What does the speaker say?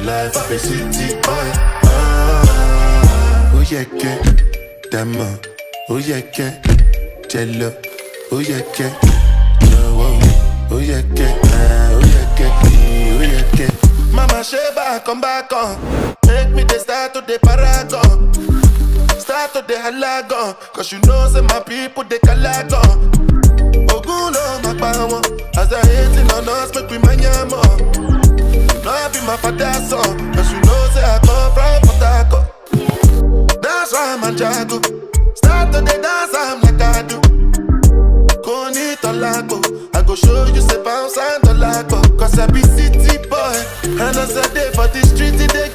life of a city boy. Ah, oh yeah, que, dama, oh yeah, que, jello, oh yeah, que, no, oh, oh yeah, que, ah, oh yeah, que, oh yeah, que. Mama Sheba, come back on, make me the start to the paragon. Start to the halagon, cause you know say my people they calagon. Ogun no magba won, as they hating on us make we manya more. No I be my father's son, cause you know say I come from Port Harcourt. That's why I'm a jago. Start to the dance I'm like I do. Koni tolago, I go show you say bounce and tolago. Cause I be city boy, and as I day for the street it they